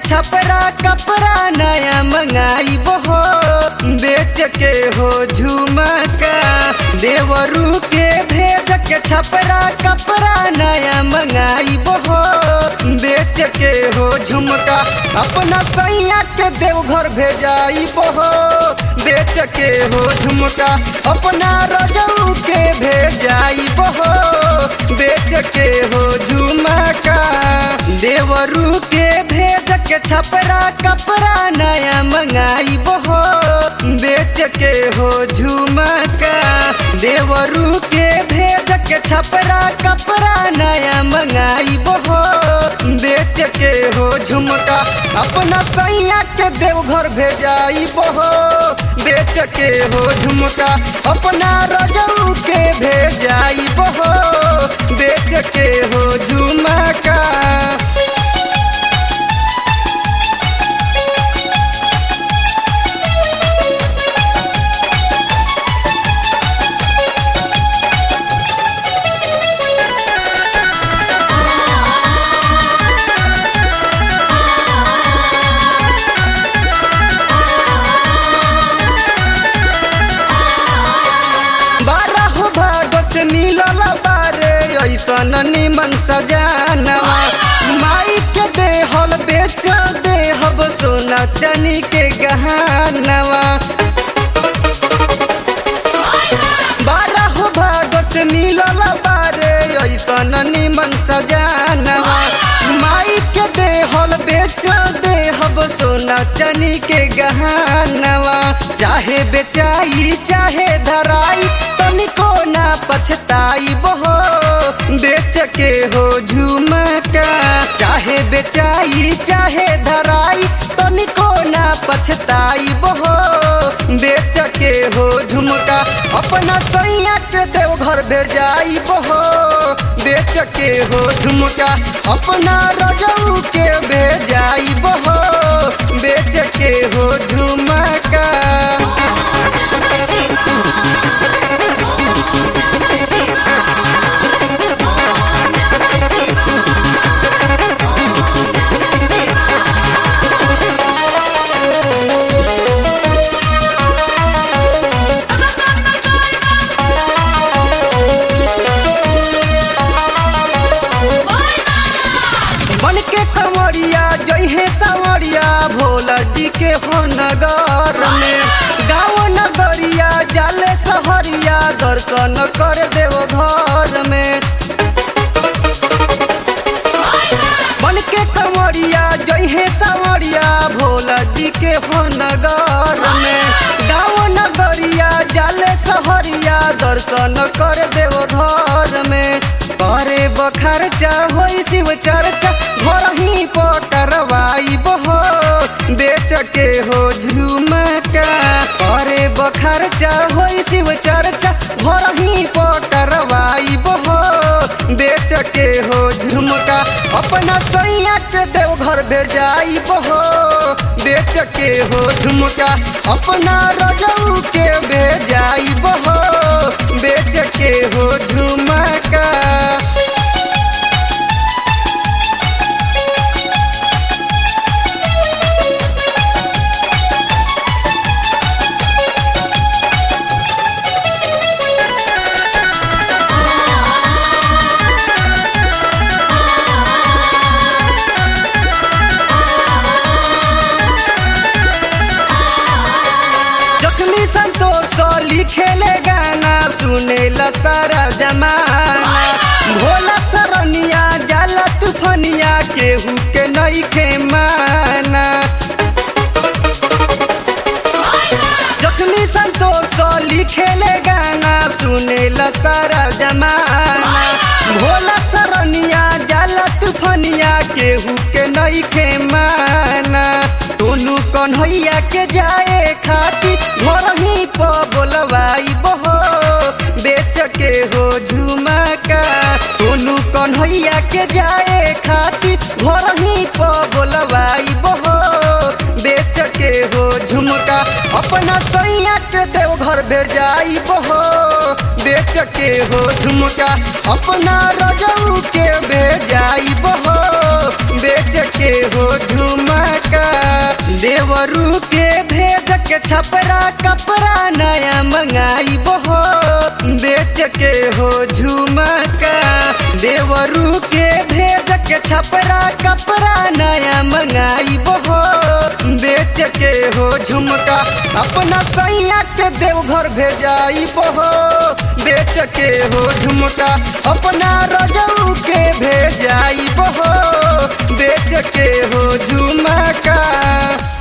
छपरा कपड़ा नया मंगाई बहो बेच के हो झुमका देवरू के भेज के छपरा कपड़ा नया मंगाई बहो बेच के हो झुमका अपना सैया के देवघर भेजाई बहो बेच के हो झुमका अपना रजऊ के भेजाई बहो बेच के हो झुमका देवरू के भेज के छपरा कपड़ा नया मंगाई बहो बेच के हो झुमका देवरू के भेज के छपरा कपड़ा नया मंगाई बहो बेच के हो झुमका अपना सैया के देवघर भेजाई बहो बेच के हो झुमका अपना रजऊ के भेजाई बहो बेच के हो झुमका बारह भाग से मिलल बारे ऐसन निमन सजानवा माई के देहल बेच देहब सोना चनी के गहनवा बारह भाग से मिलल बारे ऐसन निमन सजानवा माई के देहल बेच देहब सोना चनी के गहनवा चाहे बेचाई चाहे धराई तनिको ना पछताई बहो बेच के हो झुमका चाहे बेचाई चाहे धराई तनिको ना पछताई बहो बेच के हो झुमका अपना सैया के देवघर भेजाई बहो बेच के हो झुमका अपना रजऊ के भेजाई बहो बेच के हो झुमका बन के कमरिया जइहे सवरिया भोला जी के हो नगर में गाँव नगरिया जाले सहरिया दर्शन कर देव घर में बन के कमरिया जइहे सवरिया भोला जी के हो नगर में गाँव नगरिया जाले सहरिया दर्शन कर देव घर में करे बखर्चा होई शिव चर्चा घर ही पटरवाई बहो बेच के हो झुमका करे बखर्चा होई शिव चर्चा घर ही पटरवाई बहो बेच के हो झुमका अपना सैया के देवघर भेजाई बहो बेच के हो झुमका अपना रजऊ के भेजाई बहो बेच के हो झुमका जखनी संतोष लिखेले गाना सुनेला सारा जमाना भोला सरनिया जाला तूफनिया केहू के नइखे माना जखनी संतोष लिखेले गाना सुनेला सारा जमाना भोला सरनिया जाला तूफनिया केहू के नइखे माना टोनू कन्हैया के जाए खाती घर ही प बोलवाई बहो बेच के हो झुमका टोनू कन्हैया के जाए खाती घर ही प बोलवाई बहो बेच के हो झुमका अपना सैया के देवघर भेजाई बहो बेच के हो झुमका अपना रजऊ के भेजाई बहो बेच के हो झुमका देवरू के भेज के छपरा कपड़ा नया मंगाई बहो बेच के हो झुमका देवरू के भेज के छपरा कपड़ा नया मंगाई बहो बेच के हो झुमका अपना सैया के देवघर भेजाई बहो बेच के हो झुमका अपना रजऊ के भेजाई बहो बेच के हो झुमका